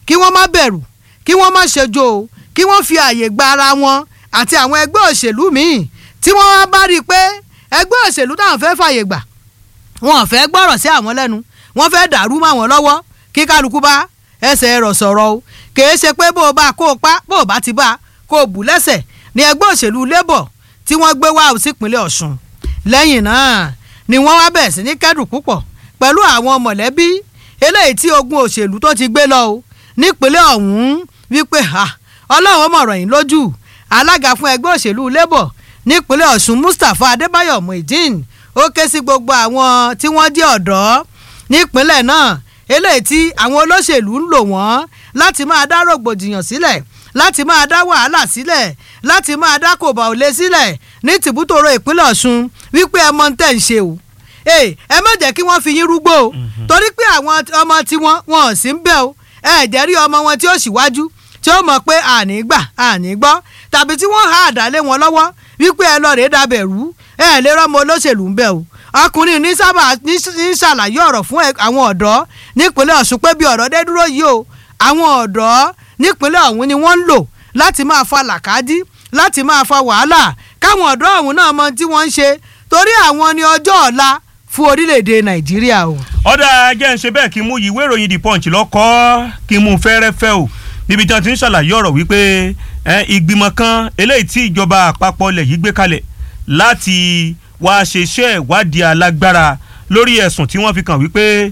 kí wọ́n má bẹ̀rù kí wọ́n má ṣojo o kí wọ́n fi àyè gba ara wọn àti àwọn ẹgbẹ́ òṣèlú míì tí wọ́n wá bá rí i pé ẹgbẹ́ òṣèlú táwọn fẹ́ fàyè gbà wọn ò fẹ́ gbọ́rọ̀ sí àwọn lẹ́nu wọ́n fẹ́ dàrú mọ́ àwọn lọ́wọ́ kí kálukú bá ẹsẹ̀ rọ̀ sọ̀rọ̀ o kìí ṣe pé bó o bá kó o pa bó o bá ti bá kó o bù lẹ́sẹ̀ ní ẹgbẹ́ òṣèlú labour tí wọ́n gbé wá sípínlẹ̀ ọ̀ṣun lẹ́yìn náà ni wọ́n wá bẹ̀rẹ̀ sí ní kẹ́dùn púpọ̀ pẹ̀lú àwọn mọ̀lẹ́bí eléyìí tí ogun òṣèlú tó ti gbé lọ o nípínlẹ̀ ọ̀hún wípé ọlọ́run mọ̀rọ̀ yín lójú alága fún ẹgbẹ́ òṣèlú labour nípínlẹ̀ ọ̀ṣun mustapha adébáyọ̀ muideen ó ké sí gbogbo àwọn tí wọ́n jẹ́ ọ̀dọ́ nípínlẹ̀ náà eléyìí tí àwọn olóṣèlú ń lò wọ́n láti máa dá rògbòdìyàn sílẹ̀ láti máa dá wàhálà sílẹ̀ láti máa dá kòbá òlé sílẹ̀ ní tìbútòrò ìpínlẹ̀ ọ̀ṣun wípé ẹ mọ tẹ̀ ń ṣe o ẹ má jẹ́ kí wọ́n fi yín rúgbó o torí pé àwọn ọmọ tiwọn wọn ò sí ń bẹ̀ o ẹ jẹ́ rí ọmọ wọn tí ó ṣíwájú tí ó mọ̀ pé àní gbà àní gbọ́ tàbí tí wọ́n há àdálé wọn lọ́wọ́ wípé ẹ lọ rèé dabẹ̀ rú ẹ lè rọ́mọ olóṣèlú ń bẹ̀ o ọkùnrin ní sábà ní ṣàlàyé ọ̀rọ̀ fún àwọn ọ̀dọ́ nípínlẹ̀ ọ̀ṣun pé bí ọ̀rọ̀ dé dúró yìí o àwọn ọ̀dọ́ nípínlẹ̀ ọ̀hún ni wọ́n ń lò láti máa fa làkàdí láti máa fa wàhálà káwọn ọ̀dọ́ ọ̀hún náà mọ tí wọ́n ń ṣe torí àwọn ni ọjọ́ ọ̀la fún orílẹ̀-èdè nàìjíríà o. ọ̀dà jẹ́ ń ṣe bẹ́ẹ̀ kí n mú ìwé ìròyìn the punch lọ́kọ́ kí n mú fẹ́rẹ́fẹ́ o níbi tí wọ́n ti ń ṣàlàyé ọ̀rọ̀ wípé ìgbìmọ̀ kan eléyìí tí ìjọba àpapọ̀ ilẹ̀ yìí gbé kalẹ̀ láti wá ṣe iṣẹ́ ìwádìí alágbára lórí ẹ̀sùn tí wọ́n fi kàn wípé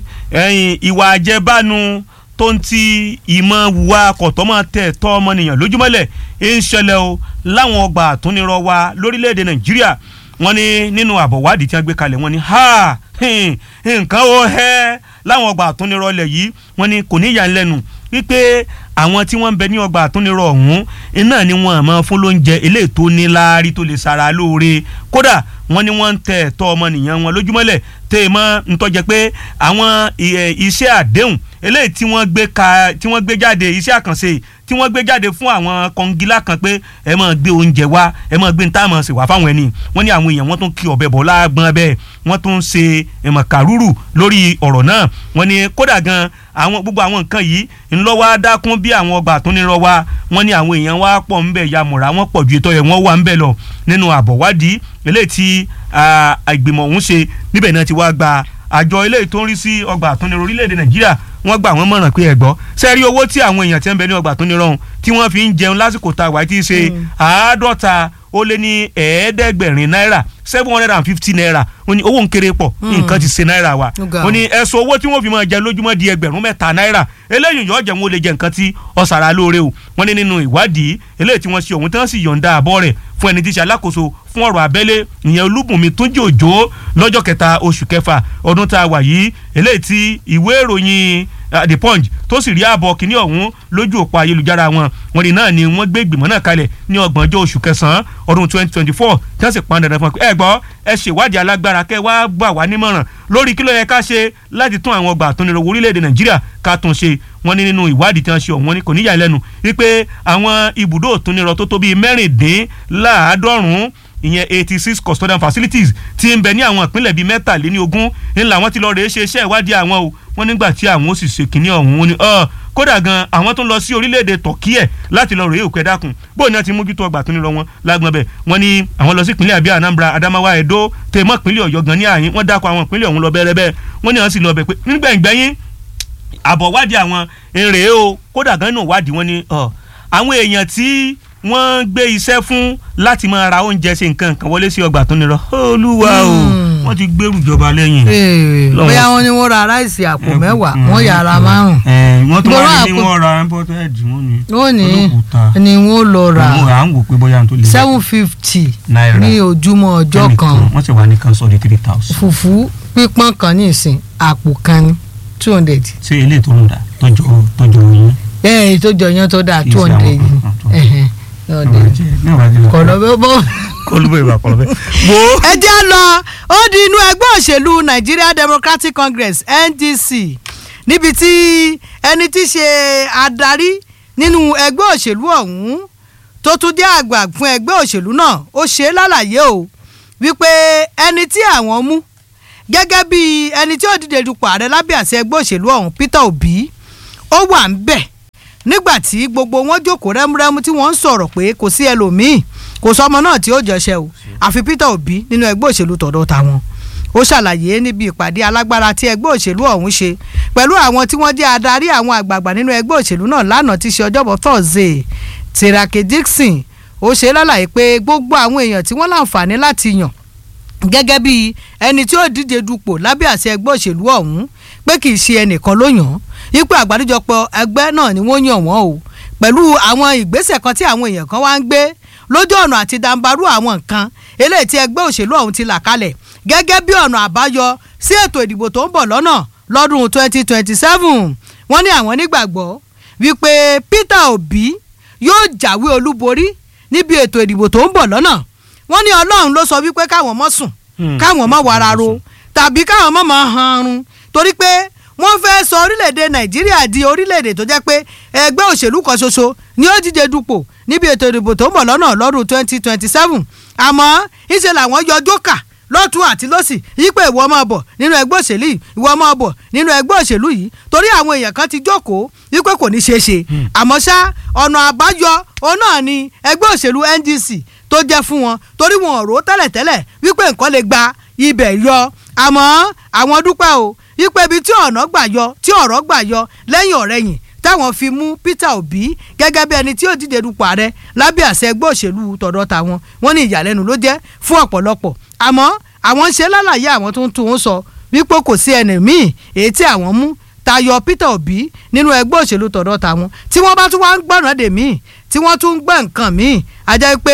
ìwà àjẹbánu tó ń ti ìmọ̀ wùwà kọ̀tọ́mọ̀ tẹ̀ tọ́ ọmọnìyàn lójúmọ́lẹ̀ ń ṣẹlẹ̀ o láwọn ọgbà àtúnirọ̀ wa lórílẹ̀‐èdè nàìjíríà wọ́n ní nínú àbọ̀wádìí tí wọ́n gbé kalẹ̀ wọ́n ní ha nǹkan ó hẹ́ láwọn ọgbà àtúnirọ̀ ilẹ̀ yìí wọ́n ní kò ní yà ń lẹ́nu wípé àwọn tí wọ́n ń bẹ ní ọgbà àtúnirọ̀ ọ̀hún iná ni wọ́n àmọ́ fún lóúnjẹ eléyìí tó ní láárí tó lè sara lóore kódà wọ́n ní wọ́n ń tẹ̀ ẹ̀tọ́ ọmọnìyàn wọn lójúmọ́lẹ̀ tẹ́ ẹ mọ́ ntọ́jẹ́ pé àwọn iṣẹ́ àdéhùn eléyìí tí wọ́n gbé ka tí wọ́n gbé jáde iṣẹ́ àkànṣe tí wọ́n gbé jáde fún àwọn kọngilá kan pé ẹ máa gbé oúnjẹ wá ẹ máa gbé ntáàmù ṣe wá fáwọn ẹni wọ́n ní àwọn èèyàn wọ́n tún kí ọbẹ̀ bọ̀ láàgbọ́n bẹ́ẹ̀ wọ́n tún ṣe ẹ̀mọ̀ kàrúrù lórí ọ̀rọ̀ náà wọ́n ní kódà gan àwọn gbogbo àwọn nǹkan yìí ńlọ wá dákún bí àwọn ọgbà àtúnirọ wa wọ́n ní àwọn èèyàn wá pọ̀ ńbẹ̀ ya mọ̀ra wọ́n pọ̀ ju ètò ẹ̀ wọ́n wà ńbẹ̀ lọ nínú àbọ̀wádìí eléyìí tí ìgbìmọ̀ ọ̀hún ṣe níbẹ̀ náà ti wá gba àjọ eléyìí tó ń rí sí ọgbà àtúnirọ orílẹ̀-èdè nàìjíríà wọ́n gbà wọ́n mọ̀ràn pé ẹ gbọ́ sẹ́rí owó tí àwọn èèyàn ti ń bẹ ní ọgbà àtúnirọ ọ̀hún tí wọ́n fi ń jẹun lásìkò tá a wà tí í ṣe àádọ́ta ó lé ní ẹ̀ẹ́dẹ́gbẹ̀rin náírà seven hundred and fifty naira ó ní owó ń kéré pọ̀ nǹkan ti ṣe náírà wa ó ní ẹ̀sùn owó tí wọ́n fi máa jẹ lójúmọ́ di ẹgbẹ̀rún mẹ́ta náírà eléyìí yọ̀ọ́ jẹun ó lè jẹ nǹkan tí ọ̀sàrà lóore o wọ́n ní nínú ìwádìí eléyìí tí wọ́n ṣe òun tí wọ́n sì yọ̀ǹda àbọ̀ rẹ̀ fún ẹni tí í ṣe alákòóso fún ọ̀rọ̀ abẹ́lé ìyẹn olúbùnmi túnjí òjò lọ́jọ́ kẹta oṣù kẹfà ọdún tá a wà yìí eléyìí tí ìwé ìròyìn the punch tó sì rí ààbọ̀ kínní ọ̀hún lójú òpó ayélujára wọn wọn ni náà ni wọ́n gbé ìgbìmọ̀ náà kalẹ̀ ní ọgbọ̀njọ́ oṣù kẹsàn-án ọdún twenty twenty four tí wọ́n sì pọn dandan fún ẹ gbọ́ ẹ ṣèwádìí alágbára kẹ́ wá gbà wá nímọ̀ràn lórí kí ló yẹ ká ṣe láti tún àwọn ọgbà àtúnirò orílẹ̀-èdè nàìjíríà ká tún ṣe wọ́n ní nínú ìwádìí tí wọ́n ṣe ọ̀hún kò níyà lẹ́nu wípé àwọn ibùdó òtúnirọ̀ tó tó bíi mẹ́rìndínláàádọ́rùn-ún ìyẹn eighty six custodian facilities ti ń bẹ ní àwọn ìpínlẹ̀ bíi mẹ́tàléní ogún ńlá wọn ti lọ rèé ṣe iṣẹ́ ìwádìí àwọn o wọ́n nígbà tí àwọn ó sì ṣe kínní ọ̀hún wọn ni kódà gan àwọn tó ń lọ sí orílẹ̀-èdè tọ̀kí ẹ̀ láti lọ rèé òkú ẹ̀ dákun bó ní wọ́n ti mójútó ọgbà tó ní lọ wọn lágbọ́n bẹ̀ wọ́n ní àwọn lọ sí ìpínlẹ̀ àbí anambra adamawa edo tèmọ́ ìpínlẹ̀ ọ̀yọ́ gan ní àyín wọ́n dákọ̀ àwọn ìpínlẹ̀ ọ̀hún lọ bẹ́rẹ́ bẹ́ẹ̀ wọ́n ní àwọn sì lọ bẹ̀ pé nígbẹ̀ngbẹ̀yìn àbọ̀ wádìí àwọn èrè o kódà gan nínú wádìí wọn ni àwọn èèyàn tí wọ́n gbé iṣẹ́ fún láti máa ra oúnjẹ ṣe nǹkan kan wọlé sí ọgbà tó nírọ olúwa o wọ́n ti gbèrú ìjọba lẹ́yìn. bóyá wọ́n ní wọ́n ra ráìsì àpò mẹ́wàá wọ́n yà ra márùn. wọ́n tún wá ní wọ́n ra imported wọ́n ní. wọ́n ní ni wọ́n lọ ra à ń wò pé bóyá n tó lè. seven fifty ní ojúmọ́ ọjọ́ kan wọ́n sì wà ní kan sọ́ọ́ di three thousand. fùfú pípọ́n kan ní ìsìn àpò kan ní two hundred. ṣé ilé tó ń dà tọ́jú tọ́jú yín. ẹ ẹ tó jọ yẹn tó dà two hundred kọlọbẹ bọ. kọlọbẹ ìwà kọlọbẹ. wo. ẹ jẹ́ lọ ó di inú ẹgbẹ́ òṣèlú Nigeria Democratic Congress NDC níbi tí ẹni tí ṣe adarí nínú ẹgbẹ́ òṣèlú ọ̀hún tó tún jẹ́ àgbà fún ẹgbẹ́ òṣèlú náà ó ṣe é lálàyé o wípé ẹni tí àwọn mú gẹ́gẹ́ bí ẹni tí ó dìde dupò ààrẹ lábẹ́ àṣẹ ẹgbẹ́ òṣèlú ọ̀hún Peter Obi ó wà ń bẹ̀ nígbà tí gbogbo wọn jókòó rẹ́múrẹ́mú tí wọ́n ń sọ̀rọ̀ pé kò sí ẹlòmíì kò sọmọ náà tí ó jọṣẹ́ o àfi Peter Obi nínú ẹgbẹ́ òṣèlú tọ̀dọ̀ tàwọn ó ṣàlàyé níbi ìpàdé alágbára tí ẹgbẹ́ òṣèlú ọ̀hún ṣe pẹ̀lú àwọn tí wọ́n jẹ́ adarí àwọn àgbààgbà nínú ẹgbẹ́ òṣèlú náà lánàá tí ṣe ọjọ́bọ̀ Thursday Tirake Dixon ó ṣe lálàyé pé gbogbo àwọn èèyàn tí wọ́n láǹfààní láti yàn gẹ́gẹ́ bí ẹni tí ó díje dupò lábẹ́ àṣẹ ẹgbẹ́ òṣèlú ọ̀hún pé kì í ṣe ẹnìkan ló yàn án ipò àgbáríjọpọ̀ ẹgbẹ́ náà ni wọ́n yàn wọ́n o pẹ̀lú àwọn ìgbésẹ̀ kan tí àwọn èèyàn kan wá ń gbé lójú ọ̀nà àti dàǹbarú àwọn nǹkan eléyìí tí ẹgbẹ́ òṣèlú ọ̀hún ti là kalẹ̀ gẹ́gẹ́ bí ọ̀nà àbáyọ sí ètò ìdìbò tó ń bọ̀ lọ́nà lọ́dún 2027 wọ́n ní àwọn nígbàgbọ́ wípé Peter Obi yóò jáwé olúborí níbi ètò ìdìbò tó ń bọ̀ lọ́nà wọ́n ní Ọlọ́run ló sọ wípé káwọn mọ́ sùn káwọn mọ́ wàrà ro tàbí káwọn mọ́ máa hanrun torí pé wọ́n fẹ́ sọ orílẹ̀-èdè Nàìjíríà di orílẹ̀-èdè tó jẹ́ pé ẹgbẹ́ òṣèlú kan ṣoṣo ni ó díje dupò níbi ètò ìdìbò tó ń bọ̀ lọ́nà lọ́dún 2027 àmọ́ ìṣe làwọn yọ jókà lọ́tún àti lọ́sì yípe ìwọ máa bọ̀ nínú ẹgbẹ́ òṣèlú yìí ìwọ máa bọ̀ nínú ẹgbẹ́ òṣèlú yìí torí àwọn èèyàn kan ti jókòó wípé kò ní ṣeé ṣe àmọ́ ṣá ọ̀nà àbáyọ òun náà ni ẹgbẹ́ òṣèlú NDC tó jẹ́ fún wọn torí wọn ò rò tẹ́lẹ̀tẹ́lẹ̀ wípé nǹkan lè gba ibẹ̀ yọ àmọ́ àwọn dúpẹ́ o wípé ibi tí ọ̀nà gbà yọ tí ọ̀rọ̀ gbà yọ lẹ́yìn ọ̀rẹ́yìn táwọn fi mú Peter Obi gẹ́gẹ́ bí ẹni tí ó díje dupò ààrẹ lábẹ́ àṣẹ ẹgbẹ́ òṣèlú tọ̀dọ̀ tàwọn wọ́n ní ìyàlẹ́nu ló jẹ́ fún ọ̀pọ̀lọpọ̀ àmọ́ àwọn ń ṣe lálàyé àwọn tó ń tún un sọ wípé kò sí ẹnì míì èyí tí àwọn mú tayọ Peter Obi nínú ẹgbẹ́ òṣèlú tọ̀dọ̀ tàwọn tí wọ́n bá tún wá ń gbọ̀nà dè míì tí wọ́n tún ń gbọ́ nǹkan míì a jẹ́ pé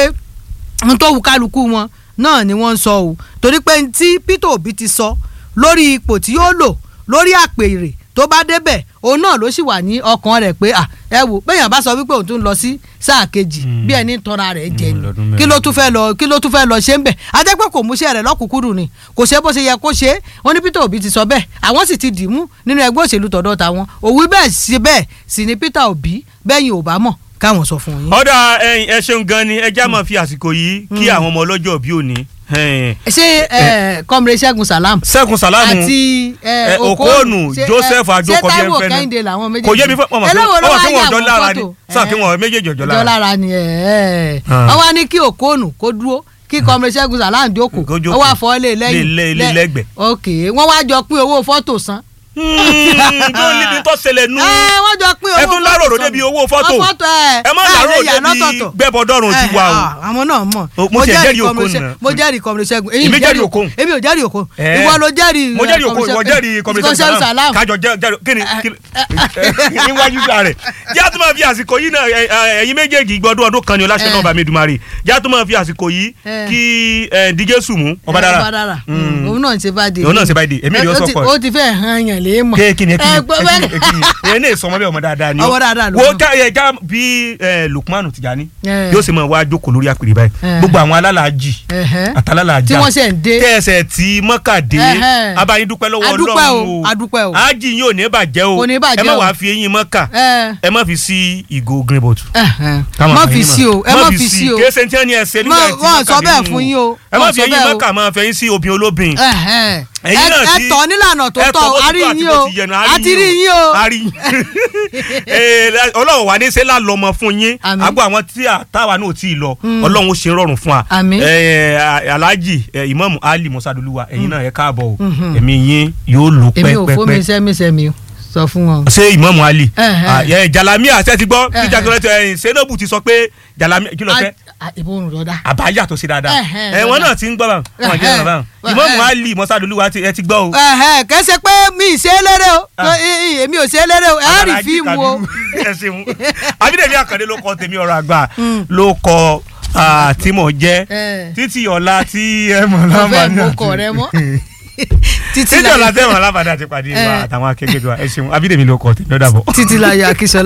n tó wù kálukú wọn náà ni wọ́n ń sọ o torí pé tí Peter Obi ti sọ lórí ipò tí yóò lò lórí àpèrè tó bá débẹ̀ òun náà ló sì wà ní ọkàn rẹ̀ pé ẹ wò péyàn bá sọ wípé òun tún lọ sí sáà kejì bí ẹni tọ́ra rẹ̀ jẹ ni kí ló tún fẹ́ lọ kí ló tún fẹ́ lọ ṣe ń bẹ̀ ajẹ́ pé kò múṣẹ́ rẹ̀ lọ́kùnkúndùn ni kò ṣe bó ṣe yẹ kó ṣe wọ́n ní Peter Obi ti sọ bẹ́ẹ̀ àwọn sì ti dìímú nínú ẹgbẹ́ òṣèlú tọ̀dọ̀ tàwọn òwú bẹ́ẹ̀ ṣe bẹ́ẹ̀ sì ni Peter Obi bẹ́yìn ò bá mọ̀ káwọn sọ fún yín. ọ̀dà ẹ̀yin ẹ ṣeun gan ni ẹ já máa fi àsìkò yìí kí àwọn ọmọ ọlọ́jọ́ bí òní. ṣé kọ́mire ṣẹ́gun salam. ṣẹ́gun salamu àti okonu joseph ajoko bí ẹ ń fẹ́ ni ni kò yé mi fẹ́ ọmọ kí wọ́n jọ lára ni sọ kí wọ́n méjèèjì jọ lára. jọ lára ni wọ́n wá ní kí okonu kó dúró kí kọ́mire ṣẹ́gun salam jókòó ó wá fọ́ lé lẹ́yìn lẹ́gbẹ̀ẹ́. ok wọ́n wá jọ pín owó fọ́tò san tó níbi tó ṣẹlẹ̀ nù. ẹ wọ́n jọ pín owó ẹ tún láròrò débi owó fọ́tò ẹ má láròrò débi gbẹ́bọ̀dọ́rùn ti wà o. àwọn náà mọ̀ mo ti jẹ́rìí okun nù. mo jẹ́rìí kọ́mìrì ṣẹ́gun èmi jẹ́rìí okun. èmi ò jẹ́rìí okun ìwọ ló jẹ́rìí mo jẹ́rìí okun ìwọ jẹ́rìí kọ́mìrì ṣẹ́gun salam kájọ jẹ́rìí kí ni níwájú sa rẹ̀ jẹ́ tó máa fi àsìkò yìí náà ẹ̀yin méjèèjì gbọ́dún ọdún kan ni ọláṣẹ́ náà bá mi dùmarè jẹ́ tó máa fi àsìkò yìí kí díje sùnmù ọbadára òun náà ti bá dé òun náà ti bá dé èmi rí o sọ pọ̀ ó ti fẹ́ hàn yàn lé mọ̀ kéèkì ni ẹ ní ìsọmọ bí ọmọ dáadáa ni ọmọ dáadáa ló wo ká ẹ ká bí Lukmanu Tijani yóò sì máa wá jókòó lórí àpèrè báyìí gbogbo àwọn alálàájì àtàlálàájà tí wọ́n ṣe ń dé tẹ̀sẹ̀ tí mọ́kàdé abayín dúpẹ́ lọ́wọ́ Ọlọ́run o ájì yín ò ní bàjẹ́ o ẹ má wàá fi eyín mọ́kà ẹ má fi sí ìgò green bottle. má fi sí o ẹ má fi sí o kéésì tí wọ́n ní ẹsẹ̀ nígbà tí wọ́n sọ bẹ́ẹ̀ fún yín o ẹ má fi eyín mọ́kà máa fẹ̀yìn sí obìnrin olóbìn ẹ̀yin náà ti ẹ tọ́ nílànà tó tọ́ àrí yín o àti rí yín o. ọlọ́run wà ní sẹ́lá lọ́mọ fún yín àgbo àwọn tí táwa náà ti lọ ọlọ́run ó ṣe rọrùn fún wa alhaji imam ali musaduluwa ẹ̀yin náà ẹ káàbọ̀ o ẹ̀mí yín yóò lò pẹ́pẹ́pẹ́. èmi ò fún mi sẹ́mi sẹ́mi o sọ fún wọn. ṣé imam ali jalami àṣẹ ti gbọ́ kí jagunlẹ̀ senobu ti sọ pé jalami kí ló fẹ́ ìbòrùn lọ́dà. àbáyà tó ṣe dáadáa ẹ̀wọ̀n náà ti ń gbọ́ bá wọn jẹ́ bàbá ìmọ̀mù ali mọ́sádùlúwa ẹ ti gbọ́ o. kẹsẹ̀ pé mi ì ṣe é lérè o èmi ò ṣe é lérè o ẹ rí fíìmù o. ẹ ṣeun abídèmí àkàndé ló kọ tèmi ọ̀rọ̀ àgbà ló kọ tí mo jẹ́ títí ọ̀la tí ẹ mọ̀ láǹfààní àti. ọ̀fẹ́ mú kọ̀ rẹ mọ́ títí ọ̀la tẹ́ mọ̀ láǹfààní àti pàdé wa àtàwọn akẹgbẹ́ wa ẹ ṣeun abídèmí ló kọ tèmi ó dàbọ̀. títí láyé akíṣọlá